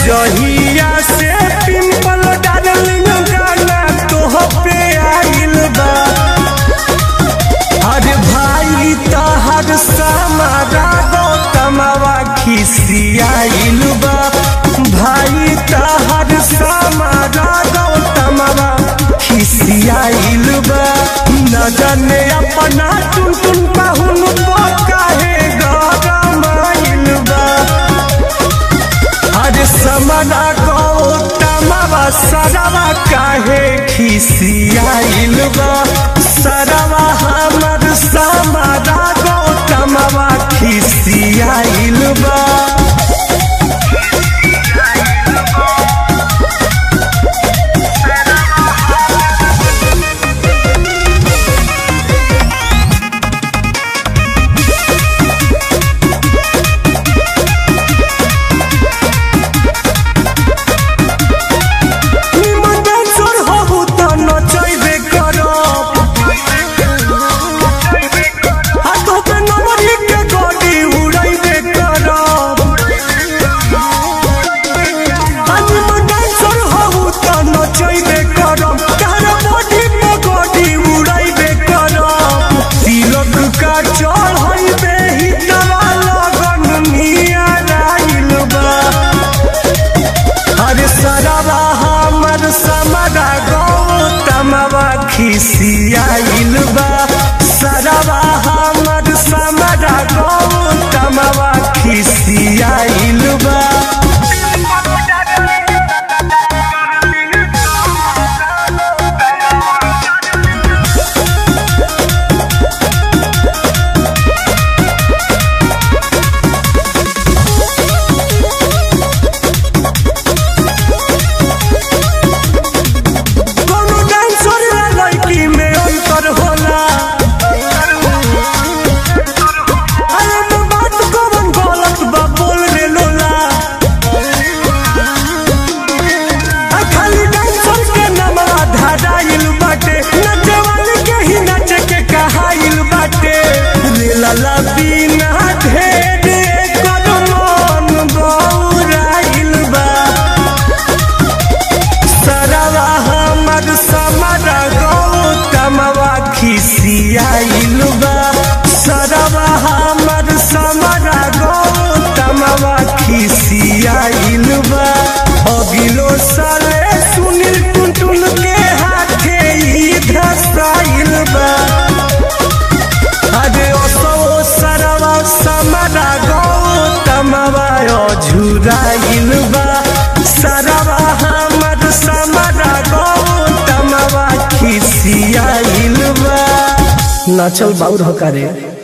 जहिया से pimple darling गाना तोह पे आइल बा अरे भाई तहर समारा गौतमवा खिसियाइल बा भाई तहर समारा गौतमवा खिसियाइल बा न जाने अपना टुन टुन पाहुन काहे गरमाइल बा अरे समना गौतमवा सरवा काहे खिसियाइल बा सरवा हमर समरा गौतमवा खिसियाइल बा निमन डांसर हबू त नचैबे करब हाथों पे नंबरी के गड़ी उड़ैबे करब आ निमन डांसर हबू त नचैबे करब तारा बॉडी पे गड़ी उड़ैबे करब तिलक का चढ़ैबे ही दवा लगन मिया राइल बा अरे सरवा हमर समरा गौतमवा खिसियाइल बा सरवा हमर समरा गौतमवा खिसियाइल बा कोनो डांसर या लड़की में अंतर होला अरे तो बात कौन गलत बा बोल रे लोला आ खाली डांसर के नामवा धराइल बाटे नचवाली के ही नाच के कहाइल बाटे रे लाला बिना ढेर कर मन बौराइल बा सरवा हमर समरा गौतमवा खिसियाइल बा सरवा हमर समरा गौतमवा खिसियाइल बा अगिलो साले सुनील टुनटुन के हाथे ई धसाइल बा अरे ओसो सरवा समरा गौतमवा झुराइल बा सरवा हमर समरा गौतमवा खिसियाइल बा नाचल बाउर हकारे